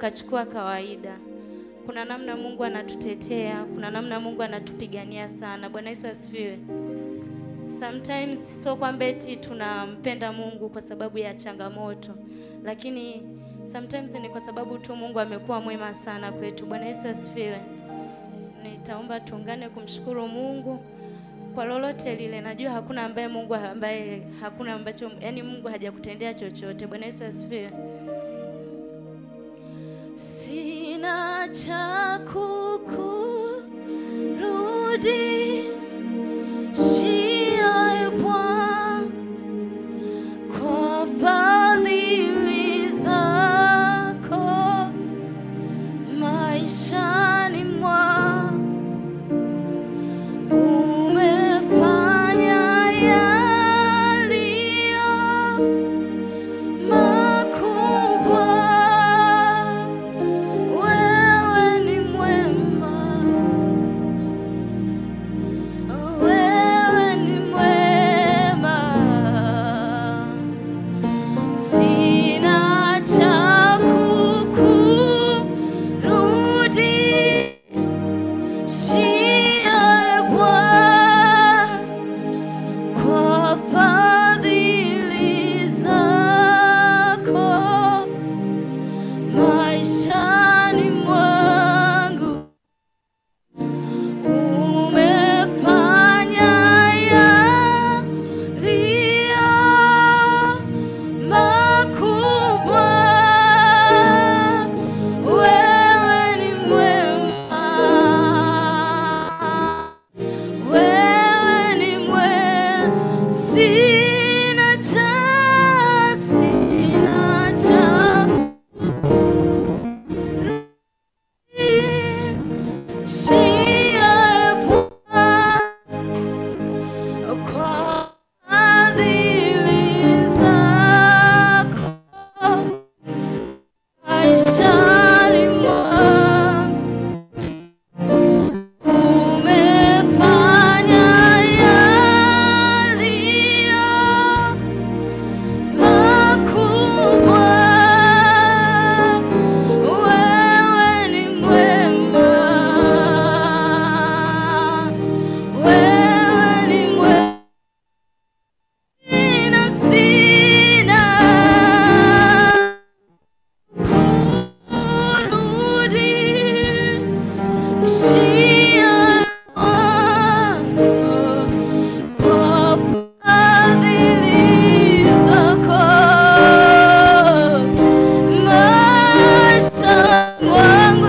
ukachukua kawaida. Kuna namna Mungu anatutetea, kuna namna Mungu anatupigania sana. Bwana Yesu asifiwe. Sometimes sio kwamba eti tunampenda Mungu kwa sababu ya changamoto, lakini sometimes ni kwa sababu tu Mungu amekuwa mwema sana kwetu. Bwana Yesu asifiwe. Nitaomba tuungane kumshukuru Mungu kwa lolote lile. Najua hakuna ambaye Mungu ambaye hakuna ambacho yani Mungu hajakutendea chochote. Bwana Yesu asifiwe. Sina cha kukurudishia e Bwana kwa fadhili zako maishani mwangu umefanya yaliyo makubwa. Wewe ni mwema, wewe ni mwema. Sina cha kukurudishia Bwana kwa fadhili zako maishani mwangu umefanya yaliyo makubwa. Wewe ni mwema, wewe ni mwema. Sina cha, sina cha shia Bwana kwa fadhili zako maishani mwangu umefanya yaliyo makubwa. Wewe ni mwema, wewe ni mwema. Sina, sina kurudishia kwa fadhili zako maisha mwangu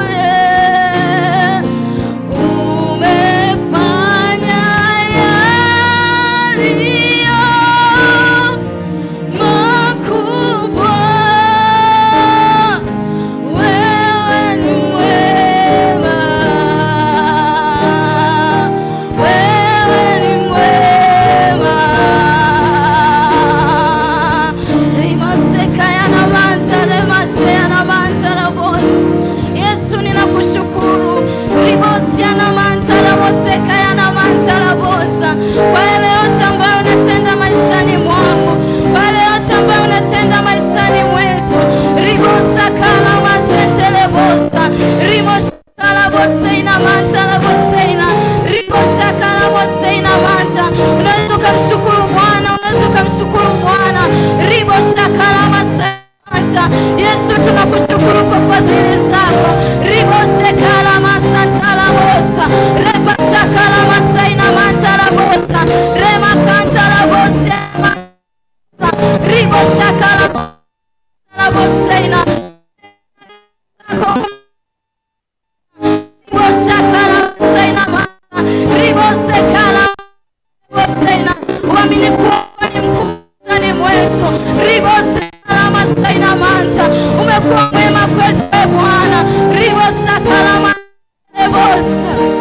umefanya yaliyo makubwa. Wewe ni mwema, wewe ni mwema. Rimaseka yanamanta remase yanamanta rabosi. Yesu ninakushukuru. Ribosi yanamanta raboseka yanamanta rabosa. Kwa yale yote ambayo unatenda maishani mwangu, kwa yale yote ambayo unatenda maishani mwetu. Ribosa kala mashetele bosa. Rimosha kala boseina manta la boseina. Ribosha kala boseina manta. Unaweza ukamshukuru Bwana, unaweza ukamshukuru Bwana. Ribosha kala masanta. Yesu tunakushukuru kwa fadhili zako. Riboshe kala masanta la bosa. Rebasha kala masaina manta la bosa. Rema kanta la bosa. Ribosha kala la boseina. Ribosakala boseina mama. Ribosekala boseina. Uaminifu wako ni mkuu ndani mwetu. Ribosekala masaina manta. Umekuwa mwema kwetu e Bwana. Ribosakala masaina bosa.